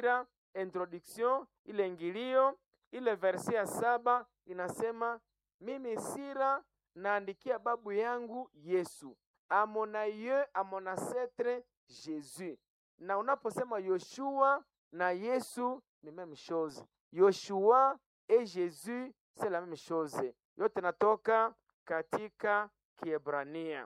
sira introduction ile ingilio ile verse ya saba inasema mimi sira naandikia babu yangu yesu amonaye amonasetre jesus na unaposema yoshua na yesu ni meme chose yoshua et jésus c'est la même chose yote natoka katika kiebrania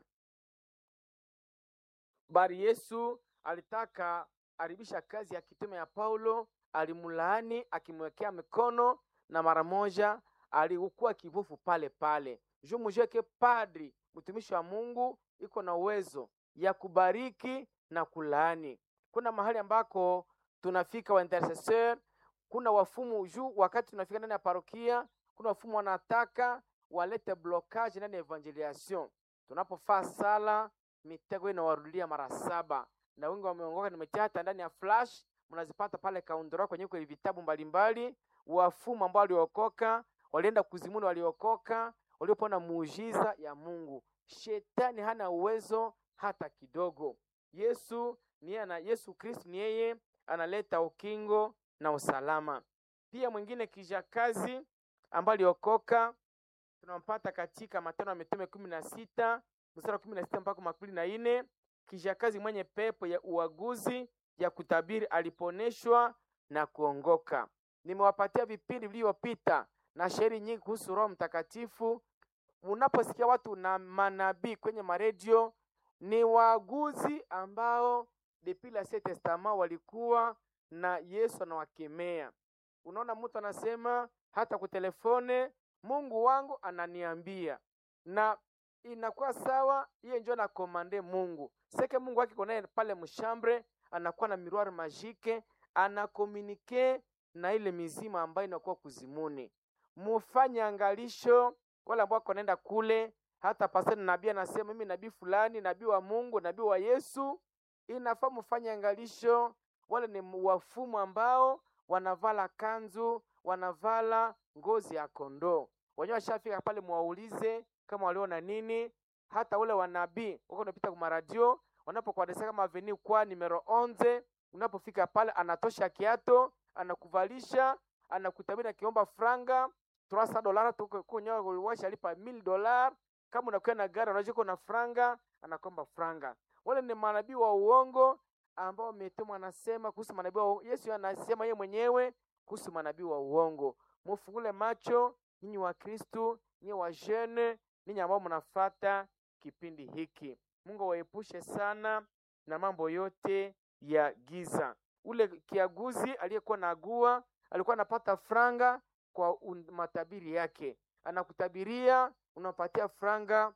bari yesu alitaka aribisha kazi ya kitume ya paulo alimlaani akimwekea mikono na mara moja alikuwa kivufu pale pale juu mujue ke padri mtumishi wa mungu iko na uwezo ya kubariki na kulaani kuna mahali ambako tunafika wa intercesseur kuna wafumu juu wakati tunafika ndani ya parokia kuna wafumu wanataka walete blocage ndani ya evangelisation tunapofaa sala mitego inawarudia mara saba na wengi wameongoka nimetia hata ndani ya flash mnazipata pale kaundora kwenye kwenye vitabu mbalimbali wafumu ambao waliokoka walienda kuzimuni waliokoka waliopona muujiza ya mungu shetani hana uwezo hata kidogo yesu ni yeye ana yesu kristu ni yeye analeta ukingo na usalama pia mwingine kijakazi ambaye aliokoka tunampata katika matendo ya mitume kumi na sita mstari wa kumi na sita mpaka makumi na nne kijakazi mwenye pepo ya uaguzi ya kutabiri aliponeshwa na kuongoka nimewapatia vipindi vilivyopita na shairi nyingi kuhusu roho mtakatifu unaposikia watu na manabii kwenye maredio ni waaguzi ambao depuis l'Ancien Testament walikuwa na Yesu anawakemea. Unaona, mtu anasema hata kutelefone, Mungu wangu ananiambia, na inakuwa sawa, hiyo ndio na komande Mungu seke Mungu wake konaye pale mshambre, anakuwa na miroir magique, anakomunike na ile mizima ambayo inakuwa kuzimuni. Mufanye angalisho wale ambao wanaenda kule, hata pastor nabii anasema mimi nabii fulani, nabii wa Mungu, nabii wa Yesu, inafaa mfanye angalisho. Wale ni wafumu ambao wanavala kanzu, wanavala ngozi ya kondoo. Wenyewe washafika pale, mwaulize kama waliona nini. Hata ule wanabii wako unapita kwa radio, wanapokuadresa kama avenue kwa numero 11, unapofika pale anatosha kiato, anakuvalisha, anakutabiri akiomba franga 300 dolara tukunyoa kuliwasha lipa 1000 dolar. Kama unakuwa na gari unajua na franga, anakomba franga. Wale ni manabii wa uongo ambao umetumwa, anasema kuhusu manabii wa Yesu anasema yeye mwenyewe kuhusu manabii wa uongo. Mufungule macho ninyi wa Kristu, ninyi wa jeune, ninyi ambao mnafuata kipindi hiki. Mungu awaepushe sana na mambo yote ya giza. Ule kiaguzi aliyekuwa na agua alikuwa anapata franga kwa matabiri yake, anakutabiria unapatia franga,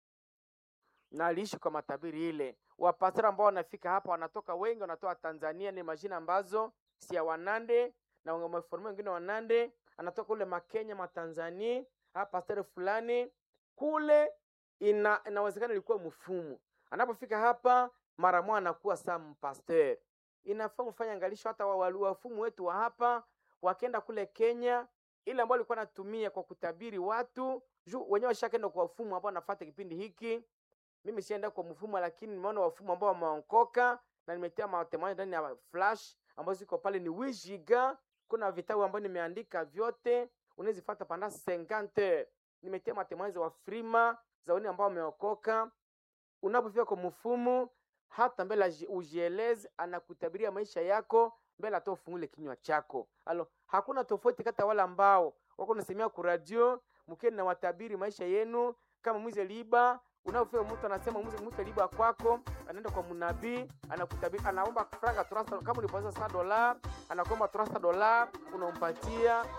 na aliishi kwa matabiri ile. Wapastora ambao wanafika hapa wanatoka wengi, wanatoka Tanzania, ni majina ambazo si ya Wanande na wameformia wengine Wanande, anatoka ule Makenya, Matanzania, hapa pastor fulani kule, ina inawezekana ilikuwa mfumu. Anapofika hapa mara moja anakuwa saa mpasteur. Inafaa mfanye angalisho, hata wafumu wetu wa hapa wakenda kule Kenya ile ambayo alikuwa anatumia kwa kutabiri watu juu wenyewe washakaenda kwa wafumu ambao wanafuata kipindi hiki. Mimi sienda kwa mfumo, lakini nimeona wafumu ambao wameongoka na nimetia matemoja ndani ya flash ambazo ziko pale, ni wijiga. Kuna vitabu ambavyo nimeandika vyote, unazifuata panda 50 nimetia matemoja wa frima za wale ambao wameokoka. Unapofika kwa mfumu, hata mbele ujieleze, anakutabiria maisha yako mbele hata ufungule kinywa chako. Alo, hakuna tofauti kati ya wale ambao wako nasemea ku radio mkeni na watabiri maisha yenu kama mwize liba. Unapofika mtu anasema mwize mwize liba kwako, anaenda kwa mnabii anakutabiri, anaomba franga 300 kama ulipoza 100 dola, anakuomba 300 dola, unampatia